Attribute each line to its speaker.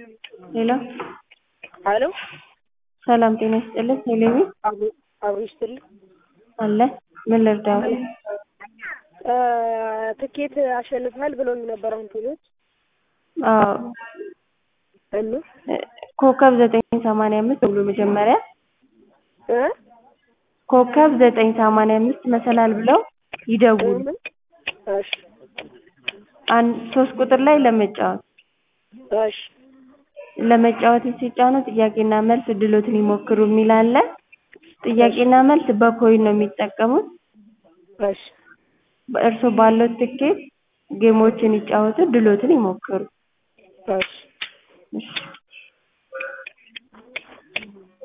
Speaker 1: ሄሎ
Speaker 2: ሄሎ
Speaker 1: ሰላም ጤና ይስጥልኝ ሄሌኒ
Speaker 2: አብሮ ይስጥልኝ።
Speaker 1: አለ ምን ልርዳዎት?
Speaker 2: ትኬት አሸንፈሃል ብለውኝ ነበር አሁን ቴሌዎች
Speaker 1: አዎ
Speaker 2: እኑ
Speaker 1: ኮከብ ዘጠኝ ሰማንያ አምስት ደውሎ መጀመሪያ
Speaker 2: እ
Speaker 1: ኮከብ ዘጠኝ ሰማንያ አምስት መሰላል ብለው ይደውሉ
Speaker 2: ምን እሺ
Speaker 1: አንድ ሶስት ቁጥር ላይ ለመጫወት
Speaker 2: እሺ
Speaker 1: ለመጫወት ሲጫኑ ጥያቄና መልስ እድሎትን ይሞክሩ የሚል አለ ጥያቄና መልስ በኮይን ነው የሚጠቀሙት
Speaker 2: እሺ
Speaker 1: እርስዎ ባለዎት ትኬት ጌሞችን ይጫወቱ እድልዎትን ይሞክሩ
Speaker 2: እሺ
Speaker 1: እሺ